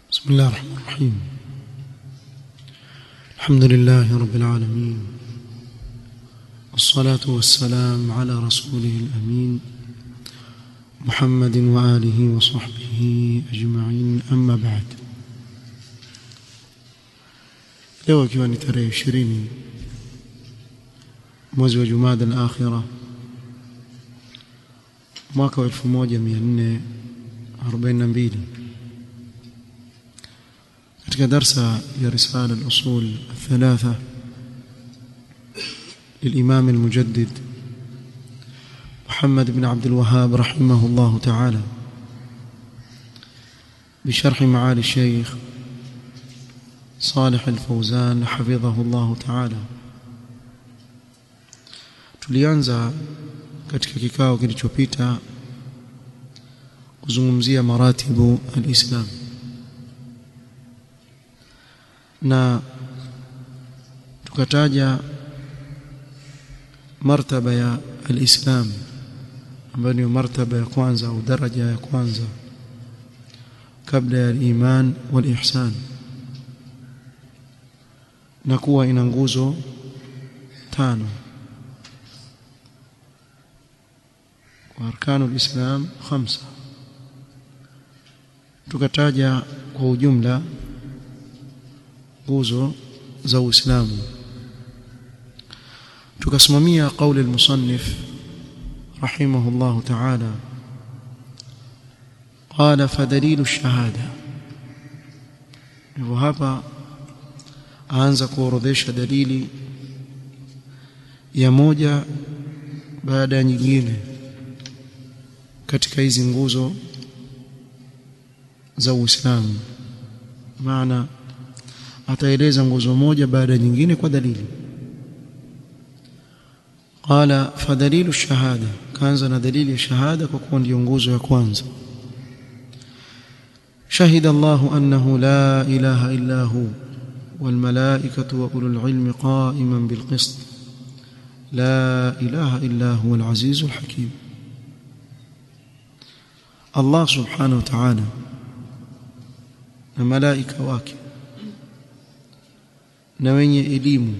بسم الله الرحمن الرحيم الحمد لله رب العالمين والصلاة والسلام على رسوله الأمين محمد وآله وصحبه أجمعين أما بعد leo ikiwa ni tarehe ishirini mwezi wa jumada al-akhira mwaka wa 1442 katika darsa ya risala al-usul الثلاثه للإمام المجدد محمد بن عبد الوهاب رحمه الله تعالى بشرح معالي الشيخ صالح الفوزان حفظه الله تعالى tulianza katika kikao kilichopita kuzungumzia maratibu alislam na tukataja martaba ya alislam ambayo ni martaba ya kwanza au daraja ya kwanza kabla ya iman wal ihsan na kuwa ina nguzo tano واركان الاسلام خمسه tukataja kwa ujumla nguzo za uislamu tukasimamia kauli المصنف رحمه الله تعالى قال فدليل الشهاده hivyo hapa aanza kuorodhesha dalili ya moja baada ya nyingine katika hizi nguzo za Uislamu maana ataeleza nguzo moja baada ya nyingine kwa dalili qala fadalilu shahada kaanza na dalili ya shahada kwa kuwa ndio nguzo ya kwanza شهد الله أنه لا إله إلا هو والملائكة وأولو العلم قائما بالقسط لا إله إلا هو العزيز الحكيم Allah subhanahu wa ta'ala na malaika wake na wenye elimu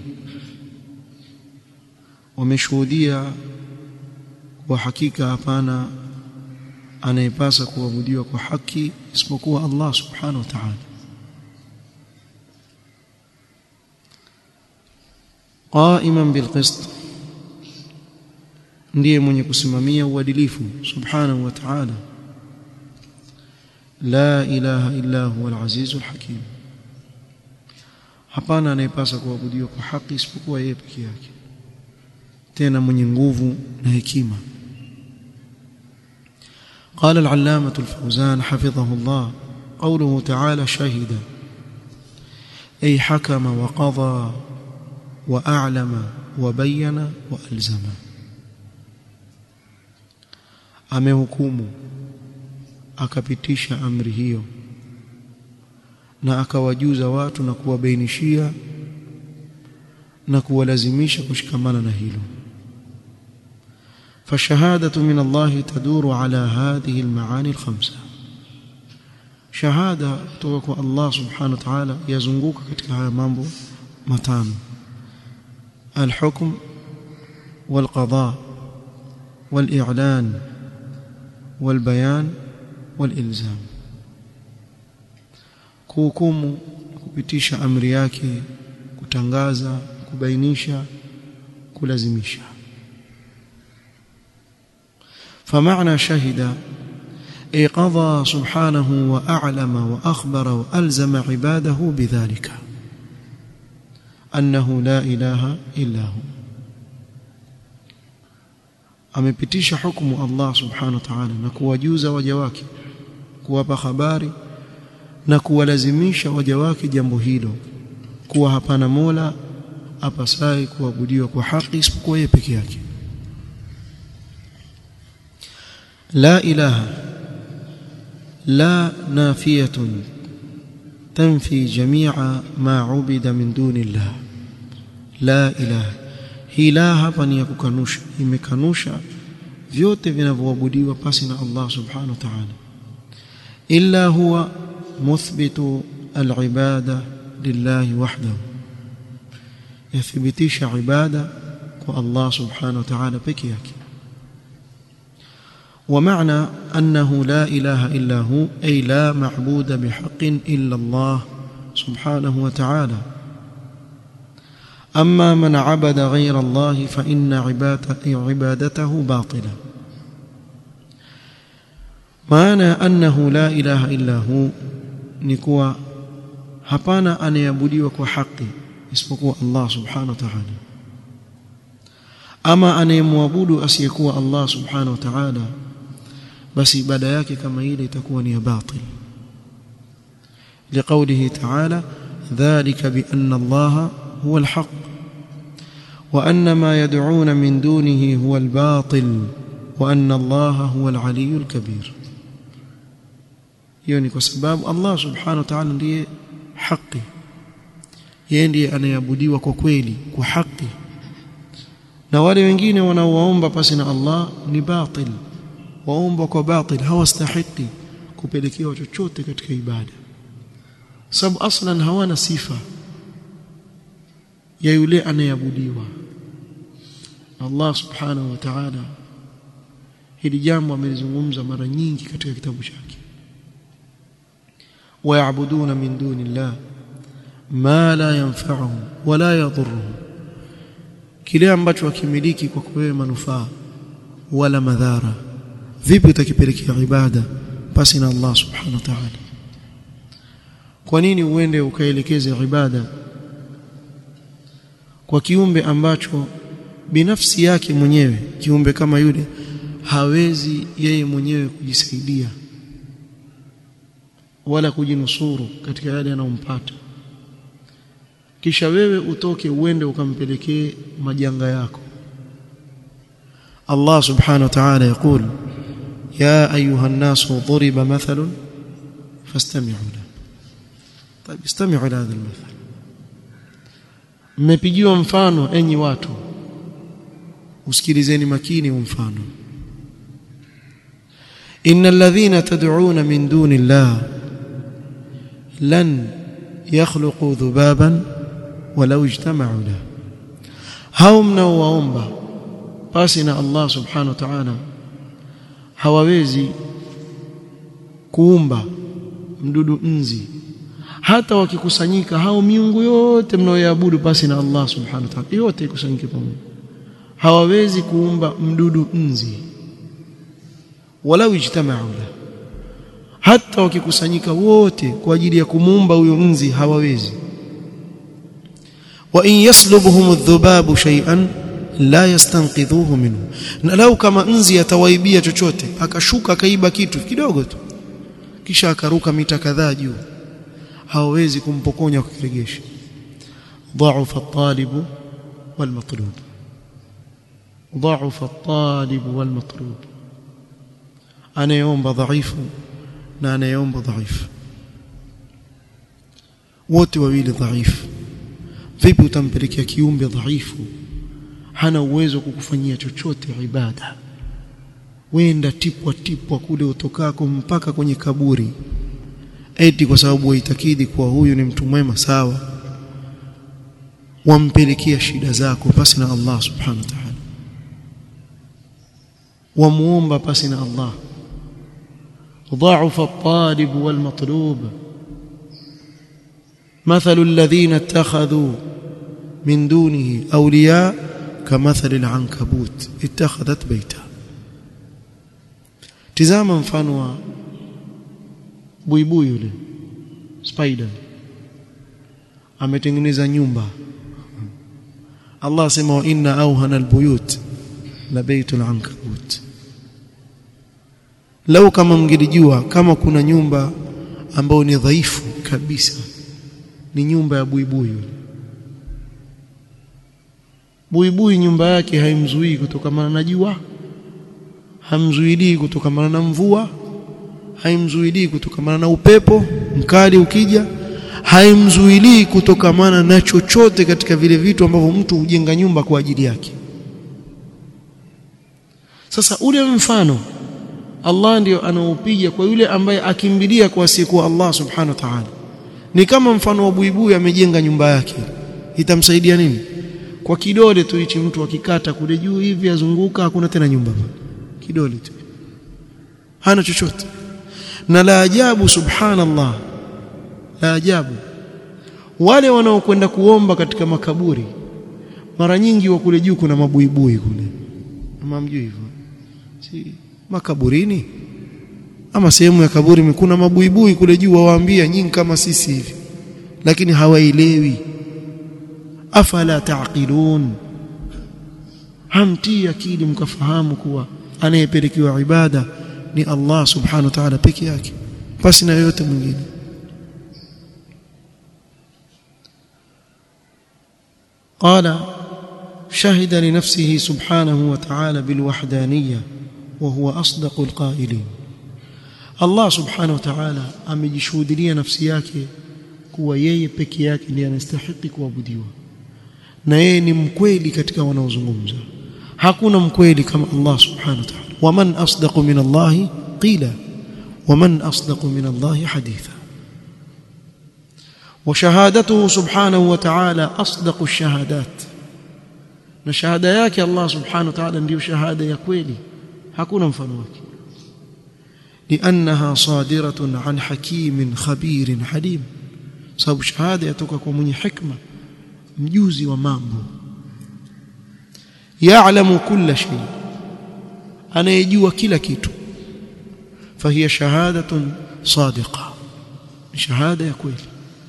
wameshuhudia kwa hakika hapana anayepasa kuabudiwa kwa haki isipokuwa Allah subhanahu wa ta'ala qaiman bilqist ndiye mwenye kusimamia uadilifu subhanahu wa ta'ala la ilaha illa huwa al-aziz al-hakim hapana anayepasa kuabudiwa kwa haki isipokuwa yeye peke yake tena mwenye nguvu na hekima قال العلامة الفوزان حفظه الله قوله تعالى شهد أي حكم وقضى وأعلم وبين وألزم أمهكم akapitisha amri hiyo na akawajuza watu na kuwabainishia na kuwalazimisha kushikamana na hilo فالشهاده من الله تدور على هذه المعاني الخمسه شهاده kutoka Allah subhanahu wa ta'ala yazunguka katika haya mambo matano الحكم والقضاء والإعلان والبيان والإلزام kuhukumu kupitisha amri yake kutangaza kubainisha kulazimisha فمعنى شهد أي قضى سبحانه وأعلم وأخبر وألزم عباده بذلك أنه لا إله إلا هو amepitisha hukumu Allah subhanahu wa ta'ala na kuwajuza waja wake kuwapa habari na kuwalazimisha waja wake jambo hilo kuwa hapana mola apasai kuabudiwa kwa haki isipokuwa yeye peke yake la ilaha la nafiyatun tanfi jami'a ma ubida min duni Allah la ilaha hii la hapa ni ya kukanusha imekanusha vyote vinavyoabudiwa pasi na Allah subhanahu wa ta'ala illa huwa muthbitu al-ibada lillahi wahdahu yathibitisha ibada kwa Allah subhanahu wa ta'ala peke yake ومعنى أنه لا إله إلا هو أي لا معبود بحق إلا الله سبحانه وتعالى أما من عبد غير الله فإن عبادته باطلة معنى أنه لا إله إلا هو نكوى hapana anayeabudiwa kwa haki isipokuwa Allah subhanahu wa ta'ala ama anayemwabudu asiyekuwa Allah subhanahu wa ta'ala basi ibada yake kama ile itakuwa ni ya batil liqaulihi ta'ala dhalika bi anna Allah huwa al-haq wa anna ma yad'un min dunihi huwa al-batil wa anna Allah huwa al-aliy al-kabir hiyo ni kwa sababu Allah subhanahu wa ta'ala ndiye haki yeye ndiye anayeabudiwa kwa kweli kwa haki na wale wengine wanaowaomba pasi na Allah ni batil waomba kwa batil hawastahiki kupelekewa chochote katika ibada sababu aslan hawana sifa ya yule anayeabudiwa Allah subhanahu wa ta'ala hili jambo amelizungumza mara nyingi katika kitabu chake ويعبدون من دون الله ما لا ينفعهم ولا يضرهم kile ambacho wakimiliki kwa kuwewe manufaa wala madhara vipi utakipelekea ibada pasi na Allah subhanahu wa ta'ala kwa nini uende ukaelekeze ibada kwa kiumbe ambacho binafsi yake mwenyewe kiumbe kama yule hawezi yeye mwenyewe kujisaidia wala kujinusuru katika yale yanayompata kisha wewe utoke uende ukampelekee majanga yako Allah subhanahu wa ta'ala يقول يا ايها الناس ضرب مثل فاستمعوا له طيب استمعوا لهذا المثل mmepigiwa mfano enyi watu usikilizeni makini mfano innal ladhina tad'una min duni Allah lan yakhluqu dhubaban walau ijtama'u la hao mnaowaomba basi na Allah subhanahu wa ta'ala hawawezi kuumba mdudu nzi hata wakikusanyika hao miungu yote mnaoyaabudu basi na Allah subhanahu wa ta'ala yote ikusanyike pamoja hawawezi kuumba mdudu nzi walau ijtama'u la hata wakikusanyika wote kwa ajili ya kumuumba huyo nzi hawawezi wa in yaslubhum adh-dhubabu shay'an la yastanqidhuhu minhu na lau kama nzi atawaibia chochote akashuka akaiba kitu kidogo tu kisha akaruka mita kadhaa juu hawawezi kumpokonya kukiregesha ضعف الطالب والمطلوب ضعف الطالب والمطلوب anayeomba dhaifu na anayeomba dhaifu wote wawili dhaifu vipi utampelekea kiumbe dhaifu hana uwezo wa kukufanyia chochote ibada wenda tipwa tipwa kule utokako mpaka kwenye kaburi eti kwa sababu waitakidi kuwa huyu ni mtu mwema sawa wampelekea shida zako pasi na Allah subhanahu wa ta'ala wamuomba pasi na Allah ضعف الطالب والمطلوب مثل الذين اتخذوا من دونه أولياء كمثل العنكبوت اتخذت بيتا tizama mfano wa buibui yule spider ametengeneza nyumba Allah asema wa inna awhana albuyut la baytul ankabut lau kama mngelijua kama kuna nyumba ambayo ni dhaifu kabisa ni nyumba ya buibui yule buibui nyumba yake haimzuii kutokamana na jua hamzuilii kutokamana na mvua haimzuilii kutokamana na upepo mkali ukija haimzuilii kutokamana na chochote katika vile vitu ambavyo mtu hujenga nyumba kwa ajili yake sasa ule mfano Allah ndiyo anaopiga kwa yule ambaye akimbilia kwa siku Allah subhanahu wa ta'ala ni kama mfano wa buibui amejenga nyumba yake itamsaidia nini kwa kidole tu hichi mtu akikata kule juu hivi azunguka hakuna tena nyumba kidole tu hana chochote na la ajabu subhanallah la ajabu wale wanaokwenda kuomba katika makaburi mara nyingi wa kule juu kuna mabuibui kule mamjui hivyo si makaburini ama sehemu ya kaburi kuna mabuibui kule juu wawaambia nyinyi kama sisi hivi lakini hawaelewi afala taqilun hamtii akili mkafahamu kuwa anayepelekewa ibada ni Allah subhanahu wa ta'ala peke yake basi na yote mwingine قال شهد لنفسه سبحانه وتعالى بالوحدانيه وهو اصدق القائلين الله سبحانه وتعالى amejishuhudia nafsi yake kuwa yeye peke yake ndiye anastahili kuabudiwa na yeye ni mkweli katika wanaozungumza hakuna mkweli kama Allah subhanahu wa ta'ala waman asdaqu min Allah qila waman asdaqu min Allah haditha وشهادته سبحانه وتعالى أصدق الشهادات na shahada yake Allah subhanahu wa ta'ala ndiyo shahada ya kweli hakuna mfano wake liannaha sadiratun an hakimin khabirin halim sababu shahada yatoka kwa mwenye hikma mjuzi wa mambo ya'lamu kulla shay anayejua kila kitu fahiya shahadatun sadiqa shahada ya kweli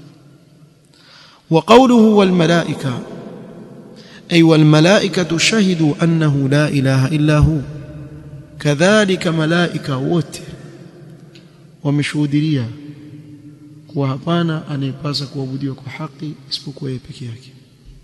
وقوله والملائكه أي والملائكة شهدوا أنه لا إله إلا هو كذلك ملائكة wote wameshuhudia kuwa hapana anayepasa kuabudiwa kwa haki isipokuwa yeye peke yake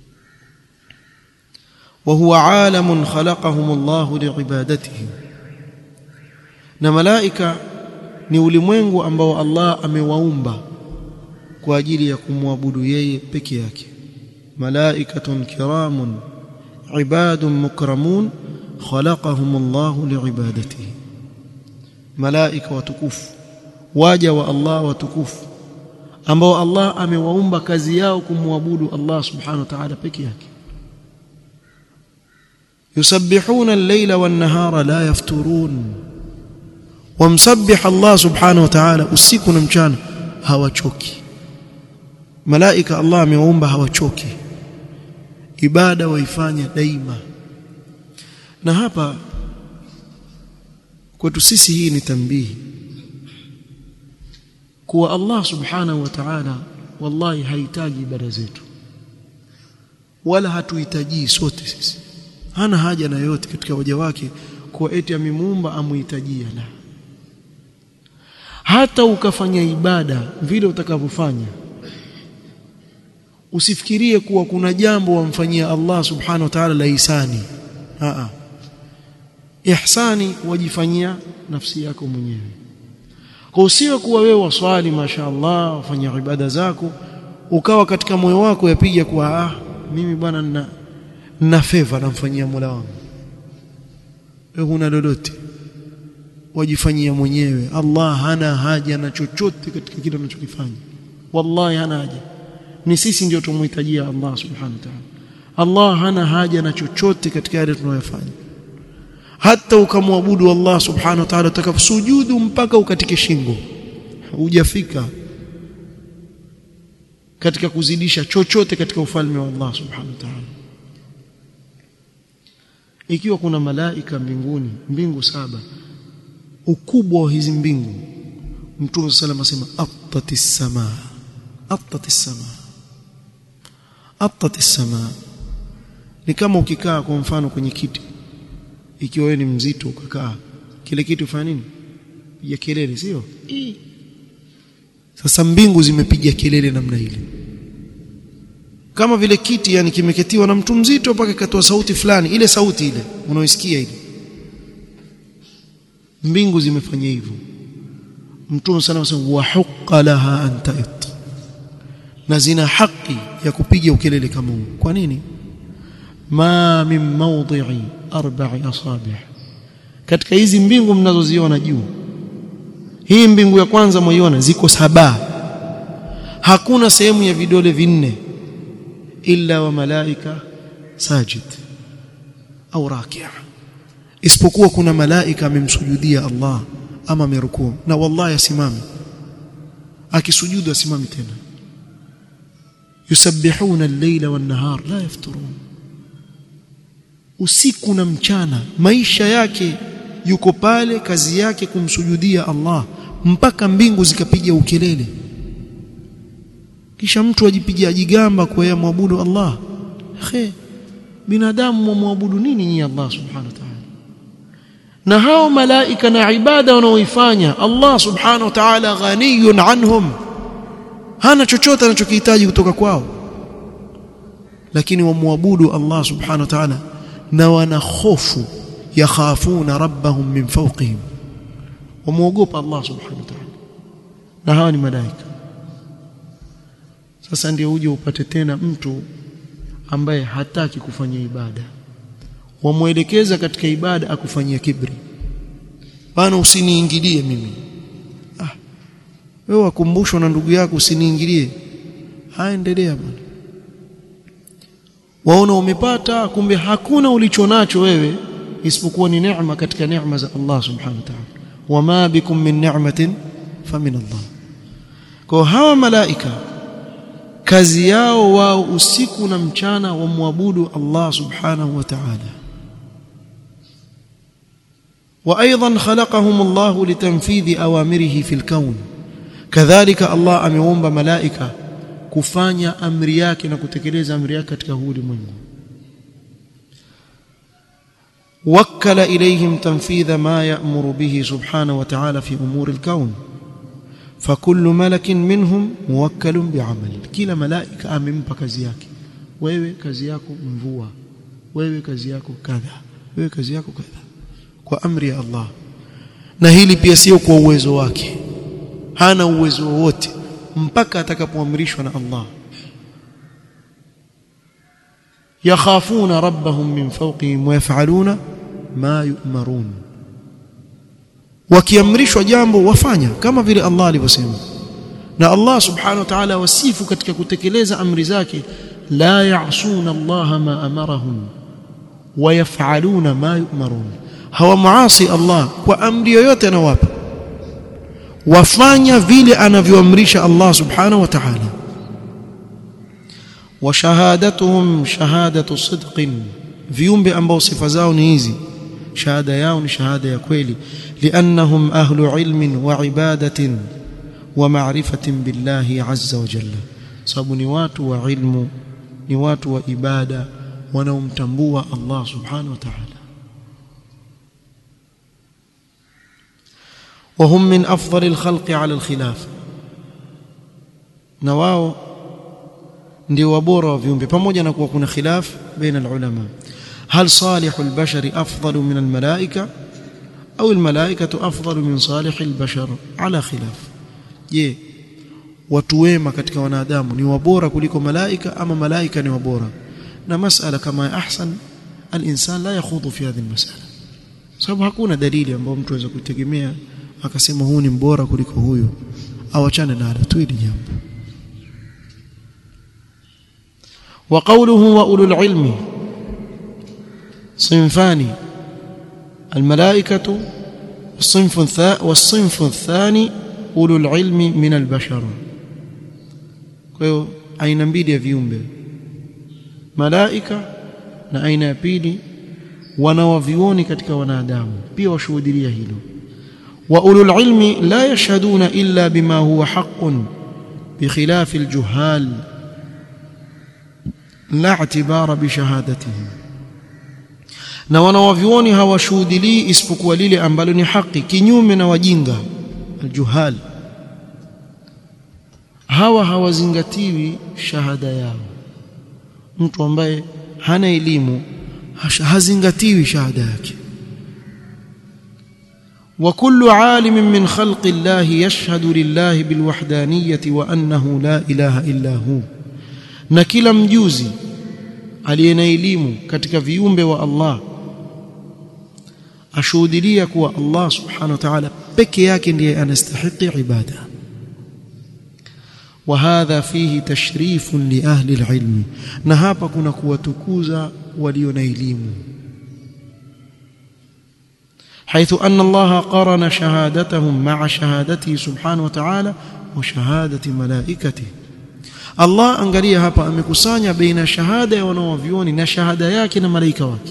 وهو عالم خلقهم الله لعبادته na malaika ni ulimwengu ambao Allah amewaumba kwa ajili ya kumwabudu yeye peke yake ملائكة كرام عباد مكرمون خلقهم الله لعبادته ملائكة وتكف واجا والله وتكف ambao Allah amewaumba kazi yao kumwabudu Allah subhanahu wa ta'ala peke yake yusabbihuna al-layla wan-nahara la yafturun wamsabbih Allah subhanahu wa ta'ala usiku na mchana hawachoki malaika Allah amewaumba hawachoki ibada waifanya daima na hapa kwetu sisi hii ni tambihi kuwa Allah subhanahu wa ta'ala wallahi hahitaji ibada zetu wala hatuhitaji sote sisi hana haja na yote katika waja wake kuwa eti amemuumba amuhitajia la hata ukafanya ibada vile utakavyofanya usifikirie kuwa kuna jambo wamfanyia Allah subhanahu wa ta'ala la ihsani a ihsani wajifanyia nafsi yako mwenyewe kwa usiwe kuwa wewe waswali mashaallah wafanya ibada zako ukawa katika moyo wako yapiga kwa ah mimi bwana nina na favor namfanyia Mola wangu wewe huna lolote wajifanyia mwenyewe Allah hana haja na chochote katika kile unachokifanya wallahi hana haja ni sisi ndio tumhitajia Allah subhanahu wa ta'ala Allah hana haja na chochote katika yale tunayofanya hata ukamwabudu Allah subhanahu wa ta'ala utakaposujudu mpaka ukatike shingo hujafika katika kuzidisha chochote katika ufalme wa Allah subhanahu wa ta'ala ikiwa kuna malaika mbinguni mbingu saba ukubwa wa hizi mbingu Mtume sallallahu alayhi wasallam asema attatis samaa attatis samaa attatis samaa ni kama ukikaa kwa mfano kwenye kiti ikiwa wewe ni mzito ukakaa kile kitu fanya nini piga kelele sio sasa mbingu zimepiga kelele namna ile kama vile kiti yani kimeketiwa na mtu mzito mpaka ikatoa sauti fulani ile sauti ile unaoisikia ile mbingu zimefanya hivyo mtume sana anasema wa huqqa laha an ta'it na zina haki ya kupiga ukelele kama huu kwa nini ma min mawdi'i arba'i asabi' katika hizi mbingu mnazoziona juu hii mbingu ya kwanza mwiona ziko saba hakuna sehemu ya vidole vinne illa wa malaika sajid au rakia isipokuwa kuna malaika amemsujudia Allah ama amerukuu na wallahi asimame akisujudu asimame tena yusabbihuna al-layla wan-nahar la yafturun usiku na mchana maisha yake yuko pale kazi yake kumsujudia Allah mpaka mbingu zikapiga ukelele kisha mtu ajipigia ajigamba kwa yeye muabudu Allah khe binadamu muabudu nini nyinyi Allah subhanahu wa ta'ala na hao malaika na ibada wanaoifanya Allah subhanahu wa ta'ala ghaniyun anhum hana chochote anachokihitaji kutoka kwao lakini wamwabudu Allah subhanahu wa ta'ala na wana hofu yakhafuna rabbahum min fawqihim wamuogopa Allah subhanahu wa ta'ala na hawa ni malaika sasa ndio uje upate tena mtu ambaye hataki kufanya ibada wamwelekeza katika ibada akufanyia kibri bana usiniingilie mimi ah wewe wakumbushwa na ndugu yako usiniingilie haendelea bwana waona umepata kumbe hakuna ulichonacho wewe isipokuwa ni neema katika neema za Allah subhanahu wa ta'ala wama bikum min ni'matin famin Allah kwa hawa malaika kazi yao wao usiku na mchana wamwabudu Allah subhanahu wa ta'ala وايضا خلقهم الله لتنفيذ اوامره في الكون كذلك الله ameumba malaika kufanya amri yake na kutekeleza amri yake katika huu ulimwengu وكل اليهم تنفيذ ما يأمر به سبحانه وتعالى في امور الكون فكل ملك منهم موكل بعمل kila malaika amempa kazi yake wewe kazi yako mvua wewe kazi yako kadha wewe kazi yako kadha kwa amri ya Allah na hili pia sio kwa uwezo wake hana uwezo wowote mpaka atakapoamrishwa na Allah yakhafuna rabbahum min fawqihim wa yaf'aluna ma yu'marun wakiamrishwa jambo wafanya kama vile Allah alivyosema na Allah subhanahu wa ta'ala wasifu katika kutekeleza amri zake la ya'suna Allah ma amarahum wa yaf'aluna ma yu'marun hawamuasi Allah kwa amri yoyote anawapa wafanya vile anavyoamrisha Allah subhanahu wa ta'ala wa shahadatuhum shahadatu sidqin viumbe ambao sifa zao ni hizi shahada yao ni shahada ya kweli liannahum ahlu ilmin wa ibadatin wa ma'rifatin billahi azza wa jalla sababu ni watu wa ilmu ni watu wa ibada wanaomtambua Allah subhanahu wa ta'ala وهم من أفضل الخلق على الخلاف na wao ndio wabora wa viumbe pamoja na kuwa kuna khilaf baina ulama hal salihu albashari afdalu min almalaika au almalaikatu afdalu min salihi albashar ala khilaf je watu wema katika wanadamu ni wabora kuliko malaika ama malaika ni wabora na masala kama ahsan alinsan la yakhudhu fi hadhihi almasala sababu hakuna dalili ambayo mtu anaweza kutegemea akasema huu ni mbora kuliko huyu awachane nalo tu hili jambo وقوله وأولو العلم صنفان الملائكة والصنف والصنف الثاني أولو العلم من البشر kwa aina mbili ya viumbe malaika na aina ya pili wanawavioni katika wanadamu pia washuhudia hilo واولو العلم لا يشهدون الا بما هو حق بخلاف الجهال لا اعتبار بشهادتهم na wanawavyuoni hawashuhudilii isipokuwa lile ambalo ni haki kinyume na wajinga aljuhal hawa hawazingatiwi shahada yao mtu ambaye hana elimu hazingatiwi shahada yake وكل عالم من خلق الله يشهد لله بالوحدانية وأنه لا إله إلا هو na kila mjuzi aliye na elimu katika viumbe wa Allah ashuhudilia kuwa Allah subhanahu wa ta'ala peke yake ndiye anastahili ibada وهذا فيه تشريف لأهل العلم na hapa kuna kuwatukuza walio na elimu حيث أن الله قرن شهادتهم مع شهادته سبحانه وتعالى وشهادة ملائكته Allah angalia hapa amekusanya baina shahada ya wanaovioni na shahada yake na malaika wake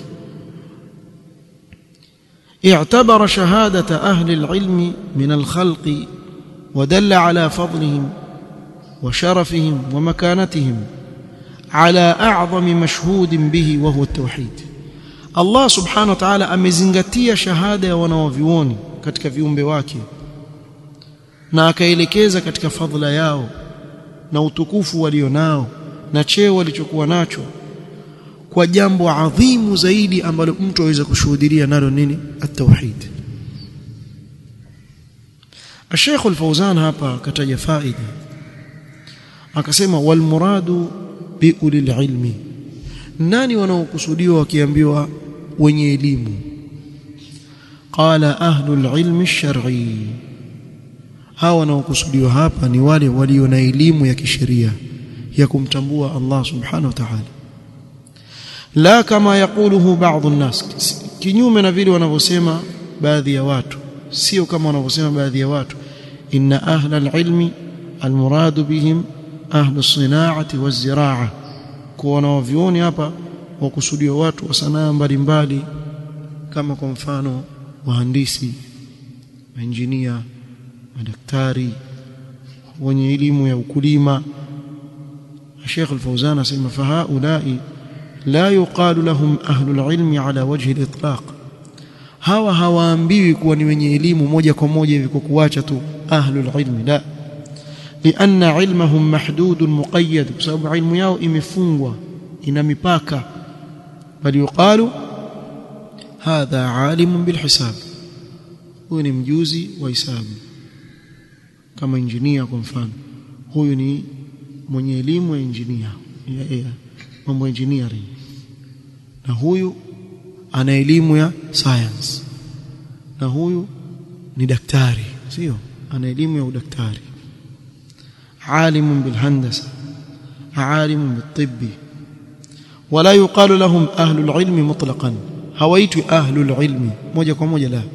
اعتبر شهادة أهل العلم من الخلق ودل على فضلهم وشرفهم ومكانتهم على أعظم مشهود به وهو التوحيد Allah subhanahu wa ta'ala amezingatia shahada ya wanaovioni katika viumbe wake na akaelekeza katika fadhila yao na utukufu walionao na cheo walichokuwa nacho kwa jambo adhimu zaidi ambalo mtu aweza kushuhudia nalo nini at-tauhid Sheikh Al-Fauzan hapa kataja faida akasema wal muradu bi ulil ilmi nani wanaokusudiwa wakiambiwa wenye elimu qala ahlul ilmi ash-shar'i hawa wanaokusudiwa hapa ni wale walio na elimu ya kisheria ya kumtambua Allah subhanahu wa ta'ala la kama yakuluhu baadhi an-nas kinyume na vile wanavyosema baadhi ya watu sio kama wanavyosema baadhi ya watu inna ahla al-ilmi al-muradu bihim ahlu as-sina'ati waz-zira'a kwa wanaovioni hapa wakusudiwa watu wa sanaa mbalimbali kama kwa mfano wahandisi maengineer madaktari wenye elimu ya ukulima Sheikh Al-Fauzan asema fahaulai la yuqalu lahum ahlu al-ilmi ala wajhi al-itlaq hawa hawaambiwi kuwa ni wenye elimu moja kwa moja hivi kwa kuacha tu ahlu al-ilmi la لأن علمهم محدود مقيد بسبب علم yao imefungwa ina mipaka bali yuqalu hadha alimun bilhisab huyu ni mjuzi wa hisabu kama injinia kwa mfano huyu ni mwenye elimu ya injinia mambo ya engineering na huyu ana elimu ya science na huyu ni daktari sio ana elimu ya udaktari عالم بالهندسه عالم بالطب ولا يقال لهم اهل العلم مطلقا هويت اهل العلم موجه kwa moja la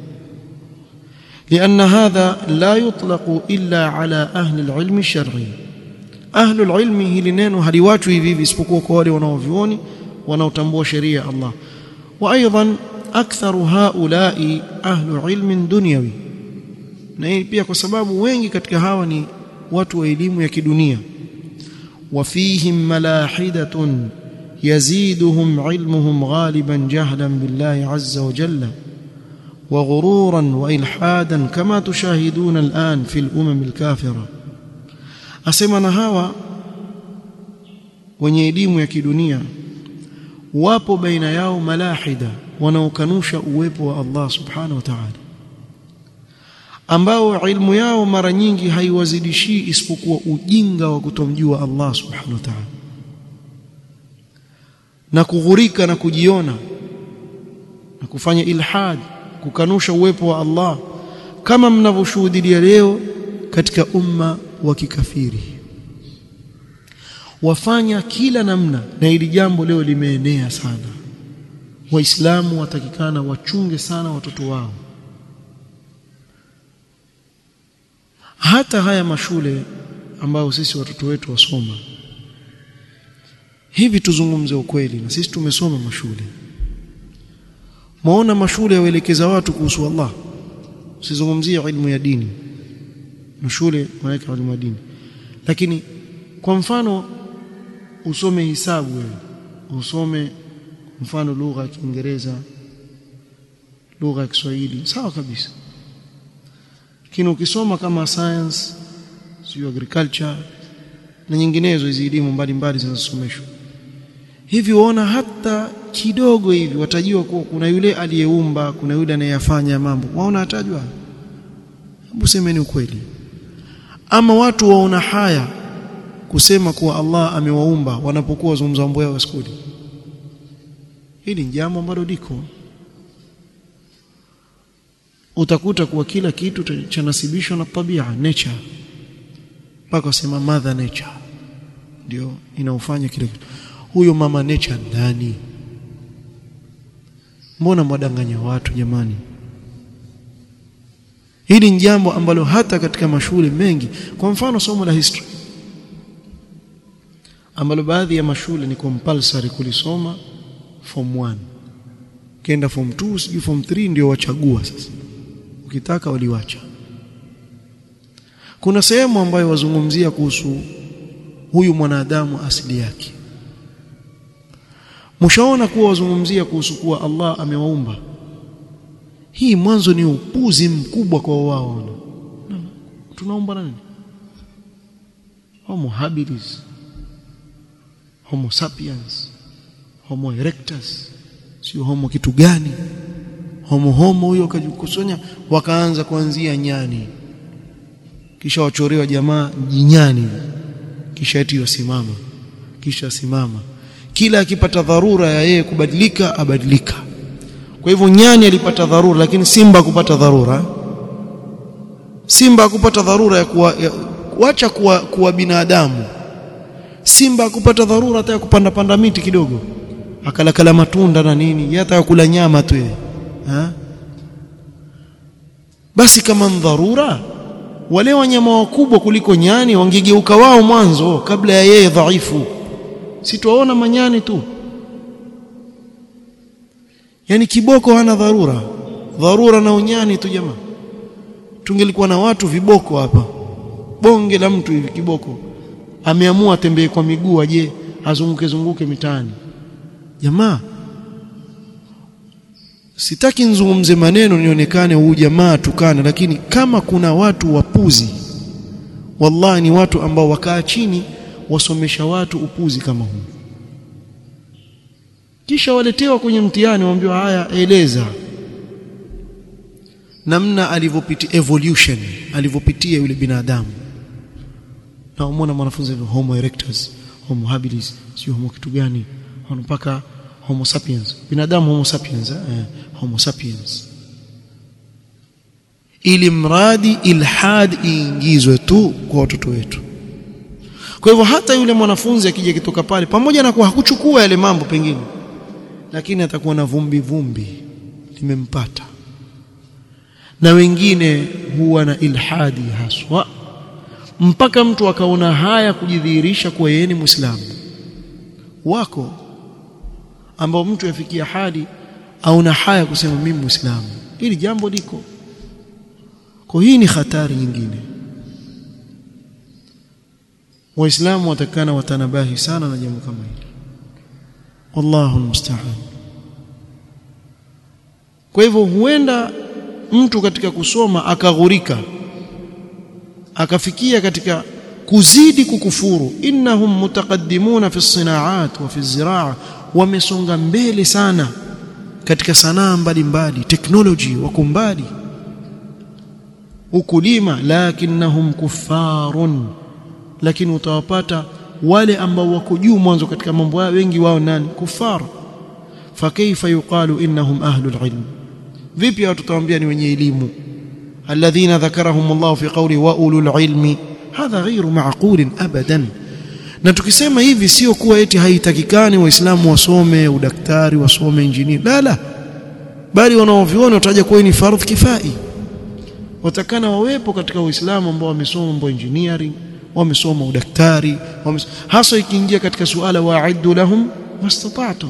لان هذا لا يطلق الا على اهل العلم الشرعي اهل العلم hili neno haliwatu hivi hivi isipokuwa kwa wale wanaovioni wanaotambua sheria ya Allah وايضا اكثر هؤلاء اهل علم دنيوي na hii pia kwa sababu wengi katika hawa ni watu wa elimu ya kidunia wafihim malahidatun yaziduhum ilmuhum ghaliban jahlan billahi azza wa jalla وغرورا والحادا كما تشاهدون الان في الامم الكافره asema na hawa wenye elimu ya kidunia wapo baina yao malahida wanaokanusha uwepo wa Allah subhanahu wa ta'ala ambao ilmu yao mara nyingi haiwazidishii isipokuwa ujinga wa kutomjua Allah subhanahu wa ta'ala na kughurika na kujiona na kufanya ilhad kukanusha uwepo wa Allah kama mnavyoshuhudia leo katika umma wa kikafiri wafanya kila namna na ili jambo leo limeenea sana waislamu watakikana wachunge sana watoto wao hata haya mashule ambayo sisi watoto wetu wasoma hivi tuzungumze ukweli na sisi tumesoma mashule maona mashule yaelekeza watu kuhusu Allah usizungumzie ilmu ya dini mashule wanaweka elimu ya dini lakini kwa mfano usome hisabu wewe usome mfano lugha ya Kiingereza lugha ya Kiswahili sawa kabisa lakini ukisoma kama science sio agriculture na nyinginezo hizi elimu mbalimbali zinazosomeshwa hivi uona hata kidogo hivi watajua kuwa kuna yule aliyeumba kuna yule anayeyafanya mambo waona atajwa hebu semeni ukweli ama watu waona haya kusema kuwa Allah amewaumba wanapokuwa wazungumza mambo yao skuli hili ni jambo ambalo liko utakuta kuwa kila kitu chanasibishwa na tabia nature mpaka wasema mother nature ndio inaufanya kile kitu huyo mama nature nani mbona mwadanganya watu jamani hili ni jambo ambalo hata katika mashule mengi kwa mfano somo la history ambalo baadhi ya mashule ni compulsory kulisoma form 1 kenda form 2 sijui form 3 ndio wachagua sasa ukitaka waliwacha kuna sehemu ambayo wazungumzia kuhusu huyu mwanadamu asili yake mshaona kuwa wazungumzia kuhusu kuwa Allah amewaumba hii mwanzo ni upuzi mkubwa kwa wao tunaomba nani homo habilis homo sapiens homo erectus sio homo kitu gani homo homo huyo akajikusanya wakaanza kuanzia nyani kisha wachorewa jamaa jinyani kisha eti yosimama kisha simama kila akipata dharura ya yeye kubadilika abadilika kwa hivyo nyani alipata dharura lakini simba kupata dharura simba kupata dharura ya kuwa ya, wacha kuwa, kuwa binadamu simba kupata dharura hata ya kupanda panda miti kidogo akalakala matunda na nini hata kula nyama tu yeye basi kama dharura wale wanyama wakubwa kuliko nyani wangegeuka wao mwanzo kabla ya yeye dhaifu si tuwaona manyani tu yani kiboko hana dharura dharura na unyani tu jamaa tungelikuwa na watu viboko hapa bonge la mtu hivi kiboko ameamua atembee kwa miguu aje azunguke zunguke mitaani jamaa sitaki nizungumze maneno nionekane huu jamaa tukana lakini kama kuna watu wapuzi wallahi ni watu ambao wakaa chini wasomesha watu upuzi kama huu kisha waletewa kwenye mtihani waambiwa haya eleza namna alivyopitia evolution alivyopitia yule binadamu na umeona mwanafunzi homo erectus homo habilis sio homo kitu gani mpaka homo sapiens binadamu homo sapiens eh? homo sapiens ili mradi ilhad iingizwe tu kwa watoto wetu kwa hivyo hata yule mwanafunzi akija kitoka pale pamoja na kuwa hakuchukua yale mambo pengine lakini atakuwa na vumbi vumbi limempata na wengine huwa na ilhadi haswa mpaka mtu akaona haya kujidhihirisha kuwa yeye ni Muislamu wako ambao mtu yafikia hadi auna haya kusema mimi Muislamu hili jambo liko kwa hii ni hatari nyingine waislamu watakana watanabahi sana na jambo kama hili wallahu almusta'an kwa hivyo huenda mtu katika kusoma akaghurika akafikia katika kuzidi kukufuru innahum mutaqaddimuna fi sinaat wa fi ziraa wamesonga mbele sana katika sanaa mbalimbali technology wako mbali ukulima lakinnahum kuffarun lakini utawapata wale ambao wako juu mwanzo katika mambo yao wengi wao nani kufar fakaifa yuqalu innahum ahlul ilm vipi watu tutawaambia ni wenye elimu alladhina dhakarahum Allah fi qawli wa ulul ilmi hadha ghairu ma'qul abadan na tukisema hivi sio kuwa eti haitakikani waislamu wasome udaktari wasome injini la la bali wanaoviona wataja kuwa ni fardh kifai watakana wawepo katika uislamu ambao wamesoma mambo engineering wamesoma udaktari wames... hasa ikiingia katika suala wa'iddu lahum mastata'tum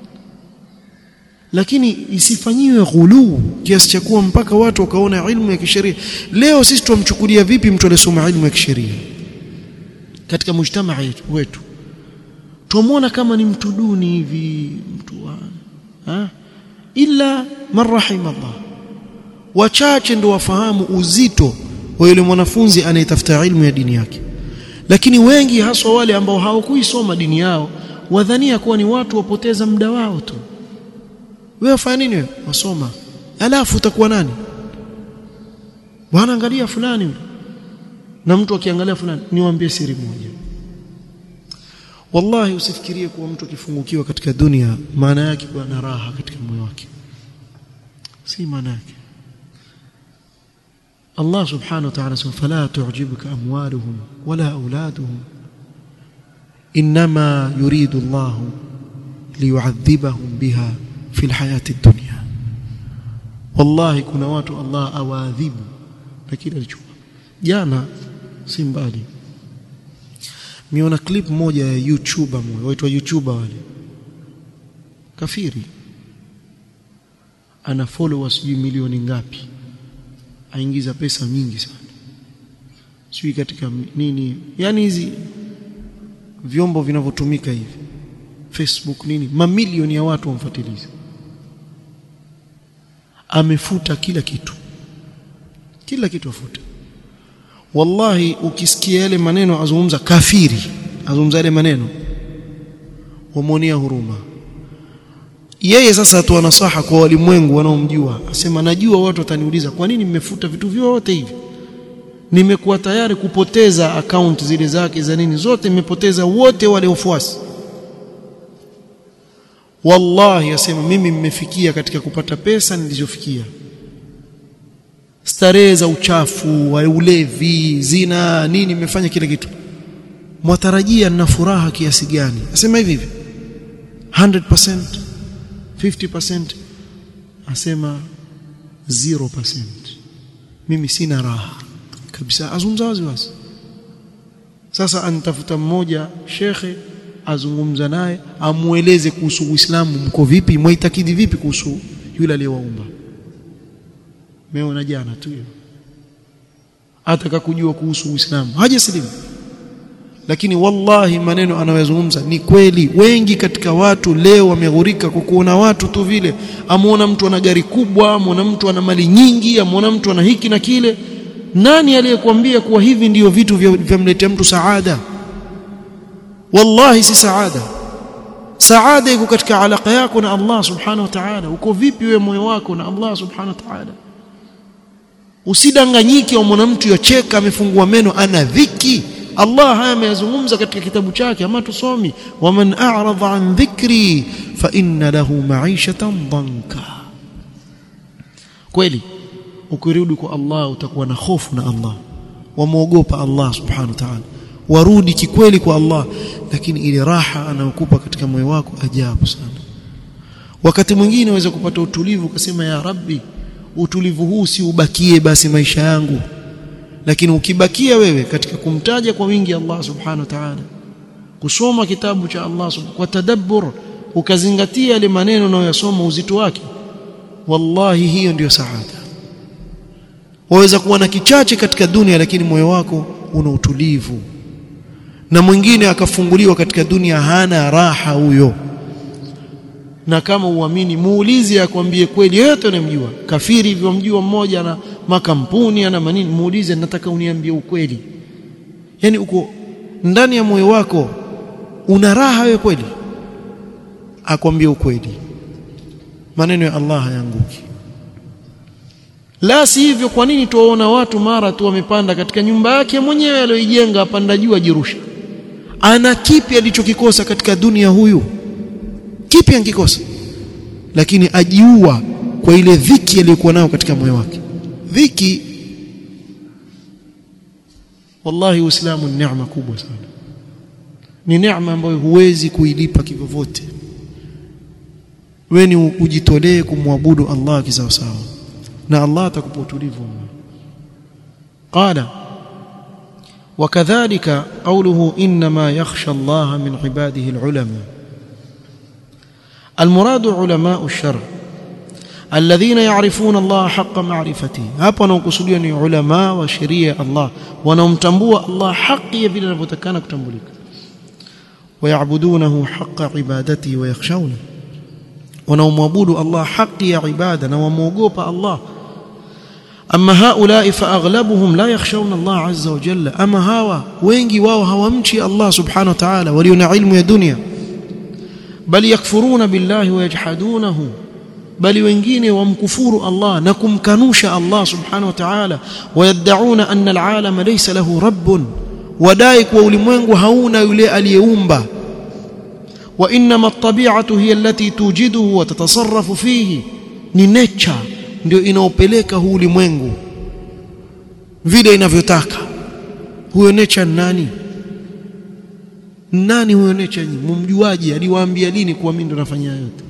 lakini isifanyiwe ghuluu kiasi cha kuwa mpaka watu wakaona ilmu ya kisheria leo sisi tumchukulia vipi mtu aliyesoma ilmu ya kisheria katika mujtamaa wetu tumwona kama ni mtu duni hivi mtu wa ha? illa man rahimallah wachache ndio wafahamu uzito wa yule mwanafunzi anayetafuta ilmu ya dini yake lakini wengi haswa wale ambao hawakuisoma dini yao wadhania kuwa ni watu wapoteza muda wao tu wewe wafanya nini wewe wasoma alafu utakuwa nani bwana angalia fulani yule na mtu akiangalia fulani niwaambie siri moja wallahi usifikirie kuwa mtu akifungukiwa katika dunia maana yake kuwa na raha katika moyo wake si maana yake Allah subhanahu wa ta'ala sema fala tu'jibuka amwaluhum wala auladuhum inma yuridu Allah liyu'adhibahum biha fi alhayati ad-dunya wallahi kuna watu Allah awaadhibu na kile alichukua jana si mbali miona clip moja ya YouTuber mmoja waitwa YouTuber wale kafiri ana followers sijui milioni ngapi aingiza pesa nyingi sana sijui katika nini yani hizi vyombo vinavyotumika hivi Facebook nini mamilioni ya watu wamfuatiliza amefuta kila kitu kila kitu afuta wallahi ukisikia yale maneno azungumza kafiri azungumza yale maneno wamuonea huruma yeye sasa atoa nasaha kwa walimwengu wanaomjua asema najua watu wataniuliza kwa nini mmefuta vitu vyote hivi nimekuwa tayari kupoteza account zile zake za nini zote nimepoteza wote wale wafuasi wallahi asema mimi mmefikia katika kupata pesa nilizofikia starehe za uchafu wa ulevi zina nini mmefanya kila kitu mwatarajia na furaha kiasi gani asema hivi hivi 100% 50% asema 0% mimi sina raha kabisa azungumza wazi wazi sasa anitafuta mmoja shekhe azungumza naye amueleze kuhusu Uislamu mko vipi mwaitakidi vipi kuhusu yule aliyewaumba meona jana tu hiyo ataka kujua kuhusu Uislamu hajasilimu lakini wallahi maneno anayozungumza ni kweli wengi katika watu leo wameghurika kwa kuona watu tu vile amuona mtu ana gari kubwa amuona mtu ana mali nyingi amuona mtu ana hiki na kile nani aliyekwambia kuwa hivi ndiyo vitu vyamletea mtu saada wallahi si saada saada iko katika alaka yako na Allah subhanahu wa ta'ala uko vipi wewe moyo wako na Allah subhanahu wa ta'ala usidanganyike wa mwanamtu yocheka amefungua meno ana dhiki Allah haya ameyazungumza katika kitabu chake ama tusomi waman a'rada an dhikri fa inna lahu ma'ishatan dhanka kweli ukirudi kwa Allah utakuwa na hofu na Allah wamuogopa Allah subhanahu wa ta'ala warudi kikweli kwa Allah lakini ile raha anayokupa katika moyo wako ajabu sana wakati mwingine unaweza kupata utulivu ukasema ya rabbi utulivu huu si ubakie basi maisha yangu lakini ukibakia wewe katika kumtaja kwa wingi Allah subhanahu wa ta'ala kusoma kitabu cha Allah kwa tadabbur ukazingatia yale maneno unayoyasoma uzito wake wallahi hiyo ndiyo saada waweza kuwa na kichache katika dunia lakini moyo wako una utulivu na mwingine akafunguliwa katika dunia hana raha huyo na kama uamini muulize akwambie kweli yote unamjua kafiri hivyo mjua mmoja na makampuni ana manini muulize nataka uniambie ukweli yani uko ndani ya moyo wako una raha wewe kweli akwambie ukweli maneno ya Allah hayanguki la si hivyo kwa nini tuwaona watu mara tu wamepanda katika nyumba yake mwenyewe aliyoijenga apanda juu ajirusha ana kipi alichokikosa katika dunia huyu kipi angikosa lakini ajiua kwa ile dhiki aliyokuwa nayo katika moyo wake dhiki wallahi uislamu ni neema kubwa sana ni neema ambayo huwezi kuilipa kivyovyote wewe ni ujitolee kumwabudu Allah kisawasawa na Allah atakupa utulivu qala وكذلك قوله انما يخشى الله من عباده العلماء المراد علماء الشرع الذين يعرفون الله حق معرفته hapo wanaokusudia ni ulama wa sheria Allah wanaomtambua Allah haki vile inavyotakana kutambulika ويعبدونه حق عبادته ويخشونه wanaomwabudu Allah haki ya ibada na wamuogopa Allah ama haulai fa aghlabuhum la yakhshawna Allah azza wa jalla ama hawa wengi wao hawamchi Allah subhanahu wa ta'ala walio na ilmu ya dunia bali yakfuruna billahi wa yajhadunahu bali wengine wamkufuru Allah na kumkanusha Allah subhanahu wa ta'ala wayad'una anna al'alama laysa lahu rabbun wadai kuwa ulimwengu hauna yule aliyeumba wa inma at-tabi'atu hiya allati tujiduhu wa tatasarrafu fihi ni nature ndio inaopeleka huu ulimwengu vile inavyotaka huyo nature nani nani huyo nature nyinyi mumjuaje aliwaambia lini kuwa mimi ndo nafanya yote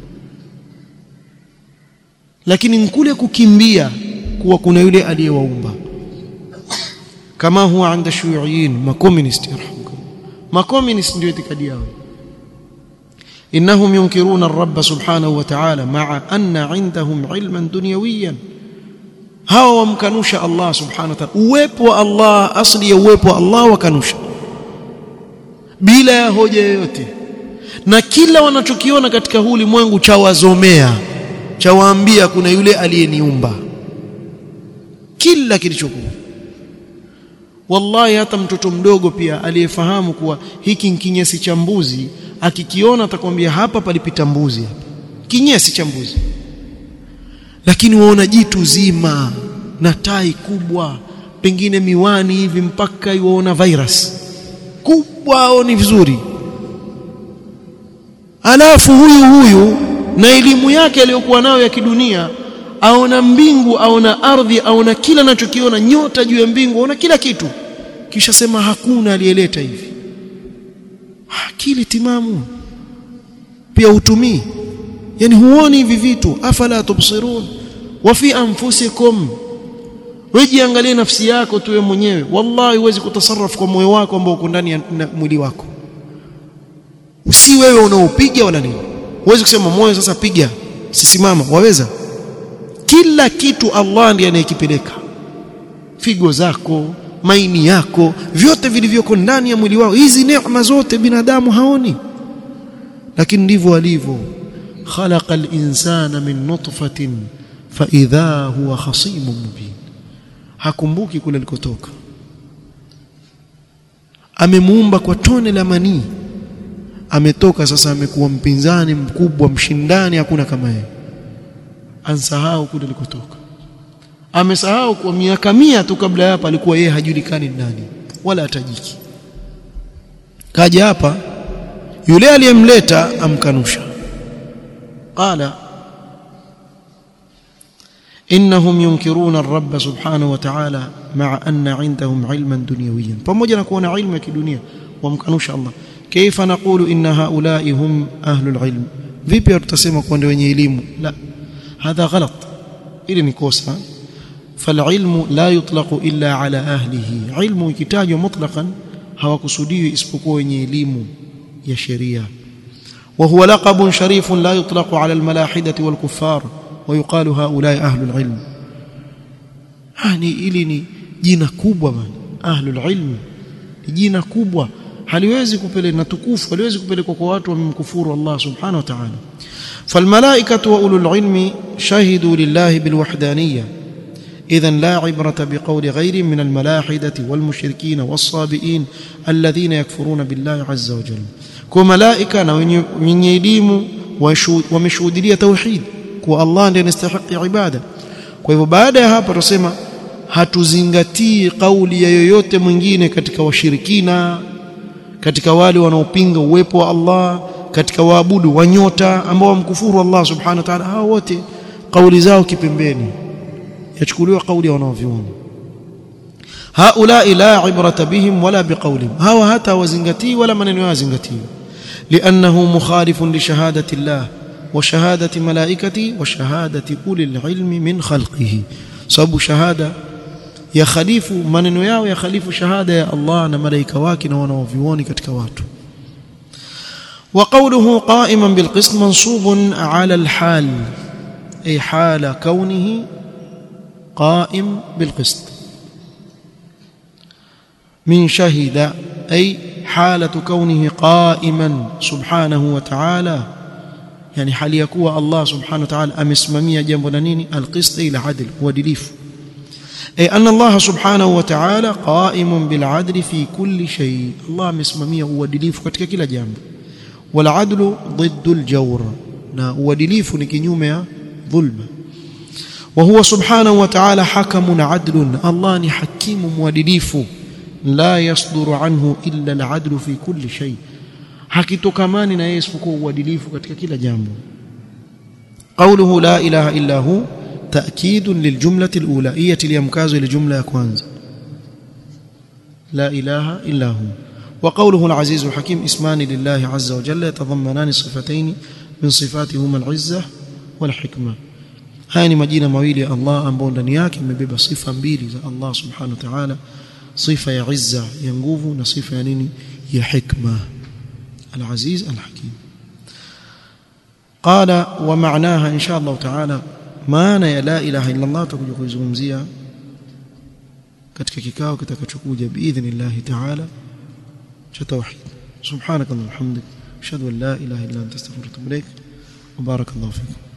lakini nkule kukimbia kuwa kuna yule aliyewaumba kama huwa anda shuyuiyin makomunist yarhamukum makomunist ndio itikadi yao إنهم ينكرون الرب سبحانه وتعالى مع أن عندهم علما دنيويا هاو ومكنوش الله سبحانه وتعالى uwepo Allah asli ya uwepo Allah wakanusha bila ya hoja yoyote na kila wanachokiona katika huu ulimwengu cha wazomea cha waambia kuna yule aliyeniumba kila kilichokuwa wallahi hata mtoto mdogo pia aliyefahamu kuwa hiki ni kinyesi cha mbuzi akikiona atakwambia hapa palipita mbuzi hapa kinyesi cha mbuzi lakini waona jitu zima na tai kubwa pengine miwani hivi mpaka iwaona virus kubwa au ni vizuri alafu huyu huyu na elimu yake aliyokuwa nayo ya kidunia aona mbingu aona ardhi aona kila anachokiona nyota juu ya mbingu aona kila kitu kisha sema hakuna aliyeleta hivi akili timamu pia utumii yani huoni hivi vitu afala tubsirun wa fi anfusikum wejiangalie nafsi yako tu wewe mwenyewe wallahi huwezi kutasarraf kwa moyo wako ambao uko ndani ya mwili wako si wewe unaopiga wala nini huwezi kusema moyo sasa piga sisimama waweza kila kitu Allah ndiye anayekipeleka figo zako maini yako vyote vilivyoko ndani ya mwili wao hizi neema zote binadamu haoni lakini ndivyo alivyo khalaqa al-insana min nutfatin fa idha huwa khasimun mubin hakumbuki kule alikotoka amemuumba kwa tone la manii ametoka sasa amekuwa mpinzani mkubwa mshindani hakuna kama yeye ansahau kule alikotoka amesahau kwa miaka mia tu kabla hapa alikuwa yeye hajulikani nani wala atajiki kaja hapa yule aliyemleta amkanusha qala innahum yunkiruna ar-rabb subhanahu wa ta'ala ma'a anna 'indahum 'ilman dunyawiyan pamoja na kuona ilmu ya kidunia wamkanusha Allah kaifa naqulu inna haula'i hum ahlul 'ilm vipi tutasema kwa ndio wenye elimu la hadha ghalat ili ni kosa فالعلم لا يطلق إلا على أهله علم يكتاج مطلقا هو كسودي اسبقوا wenye elimu ya sheria وهو لقب شريف لا يطلق على الملاحدة والكفار ويقال هؤلاء أهل العلم يعني ili ni jina kubwa bana ahlul ilm ni jina kubwa haliwezi kupeleka na tukufu haliwezi kupelekwa kwa watu wamemkufuru Allah subhanahu wa ta'ala فالملائكة وأولو العلم شهدوا لله بالوحدانية إذا لا عبرة بقول غير من الملاحدة والمشركين والصابئين الذين يكفرون بالله عز وجل كملائكة من يليم ومشهودية توحيد كو الله ndiye anastahili ibada kwa hivyo baada ya hapa tusema hatuzingatii kauli ya yoyote mwingine katika washirikina katika wale wanaopinga uwepo wa Allah katika waabudu wa nyota ambao wamkufuru Allah subhanahu wa ta'ala hao wote kauli zao kipembeni yachukuliwa kauli ya wanaovyuoni haulai la ibrata bihim wala biqaulihim hawa hata wazingatii wala maneno yao zingatii liannahu mukhalifun li shahadati Allah wa shahadati malaikati wa shahadati ulil ilmi min khalqihi sababu shahada ya khalifu maneno yao ya khalifu shahada ya Allah na malaika wake na wanaovyuoni katika watu وقوله قائما بالقسط منصوب على الحال أي حال كونه قائم بالقسط من شهد أي حالة كونه قائما سبحانه وتعالى يعني حال يكون الله سبحانه وتعالى أمسممية جنب نيني القسط إلى عدل ودليف أي أن الله سبحانه وتعالى قائم بالعدل في كل شيء الله أمسممية ودليف كتك كلا جنب والعدل ضد الجور na uadilifu ni kinyume ya dhulma وهو سبحانه وتعالى حكم عدل الله ni hakimu mwadilifu la yasduru anhu illa al'adlu fi kulli shay hakitokamani na yeye isipokuwa uadilifu katika kila jambo قوله لا اله الا هو تاكيد للجمله الاولى هي تليمكاzo ile jumla ya kwanza لا إله إلا هو وقوله العزيز الحكيم اسمان لله عز وجل يتضمنان صفتين من صفاتهما العزة والحكمة haya ni majina mawili ya Allah ambayo ndani yake imebeba sifa mbili za Allah subhanahu wa ta'ala sifa ya izza ya nguvu na sifa ya nini ya hikma al-aziz al-hakim qala wa ma'naha insha Allah ta'ala maana ya la ilaha illa Allah tutakuja kuizungumzia katika kikao kitakachokuja biidhnillah ta'ala cha tauhid subhanakallahumma hamdik ashhadu an la ilaha illa anta astaghfiruka wa atubu ilaik wa barakallahu fikum